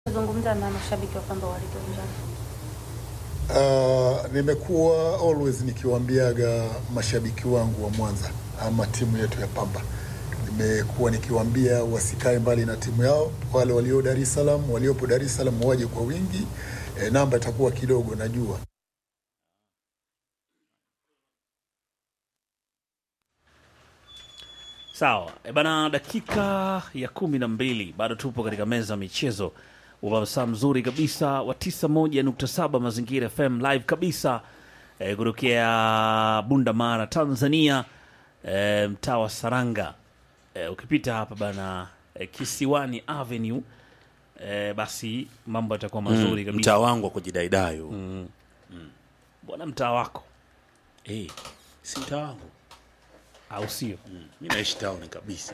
Zungumza na mashabiki wa Pamba walivyo uwanjani. Uh, nimekuwa always nikiwaambiaga mashabiki wangu wa Mwanza ama timu yetu ya Pamba, nimekuwa nikiwaambia wasikae mbali na timu yao. Wale walio Dar es Salaam, waliopo Dar es Salaam waje kwa wingi. E, namba itakuwa kidogo najua. Sawa e bana, dakika ya kumi na mbili bado tupo katika meza ya michezo, ubasaa mzuri kabisa wa 91.7 Mazingira FM live kabisa e, kutokea Bunda Mara, Tanzania, e, mtaa wa Saranga. E, ukipita hapa bana e, Kisiwani Avenue e, basi mambo yatakuwa mazuri kabisa. mtaa wangu wa kujidaidai huu Bwana mtaa wako Eh, si mtaa wangu au sio? mi naishi tauni kabisa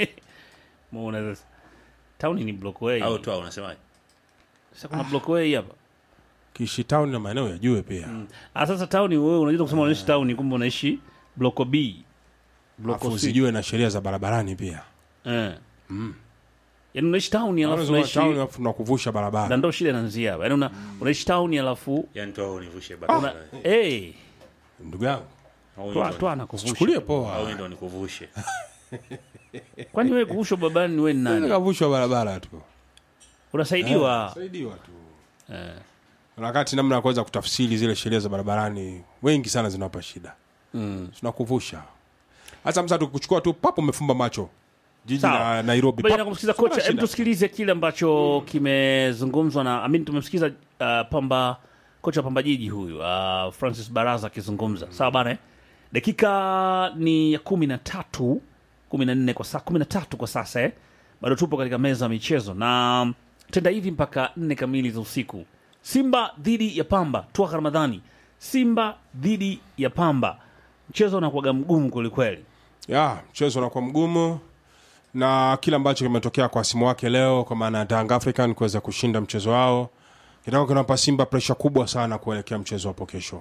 Muona tauni ni block way. au toa unasemaje Sasa kuna block way hapa. Kishi town na maeneo ya juu pia. Ah, sasa tauni wewe unajua kusema unaishi tauni kumbe unaishi block B. Block Alafu C. usijue na sheria za barabarani pia. Eh. Yaani unaishi tauni alafu Unaweza unaishi town alafu tunakuvusha na barabara. ndo shida inaanzia hapa. Yaani una, unaishi tauni alafu yani toa univushe una barabara eh Ndugu yangu, Au toa ndo- toa anakuvusha. chukulie au poa. ndo nikuvushe Kwani wewe kuvushwa babani wewe ni nani? Kavushwa barabara tu. Unasaidiwa. Saidiwa tu. Eh. Na wakati namna ya kuweza kutafsiri zile sheria za barabarani wengi sana zinawapa shida. Mm. Tunakuvusha. Hasa msa tukuchukua tu papo umefumba macho. Jiji Sawa. la Nairobi. Baada ya papo. kumsikiza Hakuna kocha, hebu shida. tusikilize kile ambacho kimezungumzwa na Amin. Tumemsikiza uh, Pamba, kocha wa Pamba Jiji huyu uh, Francis Baraza akizungumza. Sawa bana, eh? dakika ni ya kumi na tatu kumi na nne kwa saa kumi na tatu kwa sasa eh? Bado tupo katika meza ya michezo na tenda hivi mpaka nne kamili za usiku. Simba dhidi ya Pamba, Twaka Ramadhani. Simba dhidi ya Pamba, mchezo unakuwaga mgumu kwelikweli. ya mchezo unakuwa mgumu na kile ambacho kimetokea kwa simu wake leo kwa maana ya Young African kuweza kushinda mchezo wao kitakuwa kinampa Simba presha kubwa sana kuelekea mchezo hapo kesho,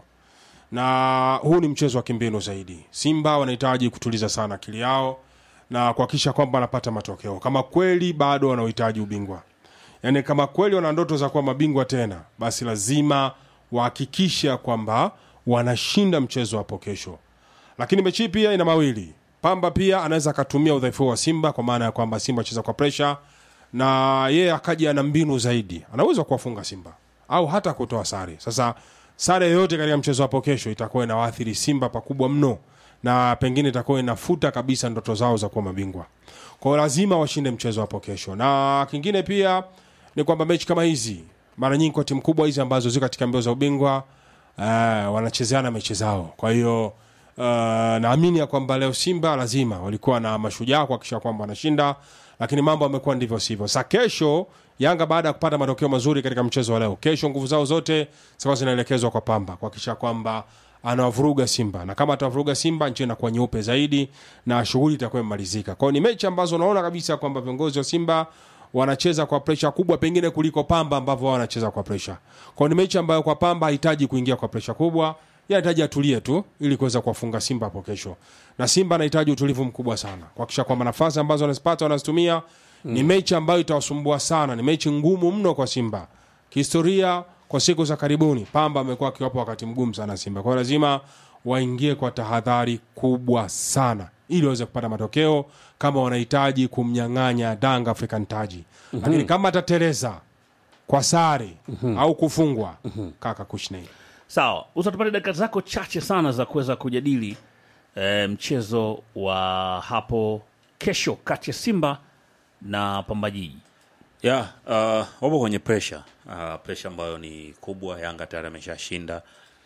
na huu ni mchezo wa kimbinu zaidi. Simba wanahitaji kutuliza sana akili yao na kuhakikisha kwamba wanapata matokeo kama kweli bado wanaohitaji ubingwa, yaani kama kweli wana ndoto za kuwa mabingwa tena, basi lazima wahakikisha kwamba wanashinda mchezo hapo kesho lakini mechi hii pia ina mawili. Pamba pia anaweza akatumia udhaifu wa Simba kwa maana ya kwamba Simba acheza kwa presha na yeye akaja na mbinu zaidi, anaweza kuwafunga Simba au hata kutoa sare. Sasa sare yoyote katika mchezo hapo kesho itakuwa inawaathiri Simba pakubwa mno, na pengine itakuwa inafuta kabisa ndoto zao za kuwa mabingwa. Kwa hiyo lazima washinde mchezo hapo kesho, na kingine pia ni kwamba mechi kama hizi mara nyingi kwa timu kubwa hizi ambazo ziko katika mbio za ubingwa uh, wanachezeana mechi zao, kwa hiyo Uh, naamini ya kwamba leo Simba lazima walikuwa na mashujaa kuhakikisha kwamba wanashinda, lakini mambo yamekuwa ndivyo sivyo. Sa kesho Yanga baada ya kupata matokeo mazuri katika mchezo wa leo, kesho nguvu zao zote zitakuwa zinaelekezwa kwa Pamba kuhakikisha kwamba anawavuruga Simba, na kama atawavuruga Simba nchi inakuwa nyeupe zaidi na shughuli itakuwa imemalizika. Kwa hiyo ni mechi ambazo unaona kabisa kwamba viongozi wa Simba wanacheza kwa presha kubwa pengine kuliko Pamba ambavyo wao wanacheza kwa presha. Kwa hiyo ni mechi ambayo kwa Pamba hahitaji kuingia kwa presha kubwa, yeye anahitaji atulie tu ili kuweza kuwafunga Simba hapo kesho, na Simba anahitaji utulivu mkubwa sana kuhakikisha kwamba nafasi ambazo wanazipata wanazitumia. Ni mechi ambayo itawasumbua sana, ni mechi ngumu mno kwa Simba kihistoria. Kwa siku za karibuni, Pamba amekuwa akiwapa wakati mgumu sana Simba, kwa hiyo lazima waingie kwa tahadhari kubwa sana ili waweze kupata matokeo kama wanahitaji kumnyang'anya Danga African taji. Lakini kama atatereza kwa sare au kufungwa, kaka Kushney Sawa, usa tupate dakika zako chache sana za kuweza kujadili e, mchezo wa hapo kesho kati ya Simba na Pamba Jiji. ya uh, wapo kwenye presha uh, presha ambayo ni kubwa yanga tayari ameshashinda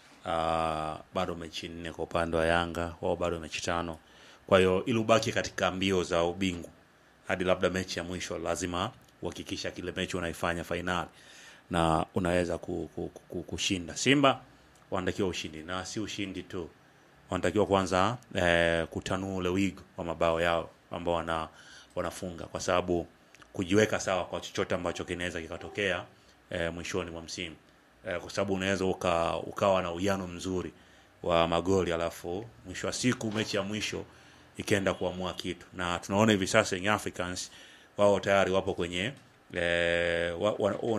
uh, bado mechi nne kwa upande wa yanga wao bado mechi tano kwa hiyo ili ubaki katika mbio za ubingwa hadi labda mechi ya mwisho lazima uhakikisha kile mechi unaifanya fainali na unaweza ku, ku, ku, ku, kushinda simba wanatakiwa ushindi na si ushindi tu wanatakiwa kwanza eh, kutanua ule wigo wa mabao yao ambao wana, wanafunga kwa sababu kujiweka sawa kwa chochote ambacho kinaweza kikatokea eh, mwishoni mwa msimu eh, kwa sababu unaweza uka, ukawa na uwiano mzuri wa magoli alafu mwisho wa siku mechi ya mwisho ikaenda kuamua kitu na tunaona hivi sasa Young Africans wao tayari wapo kwenye eh, wa, wa,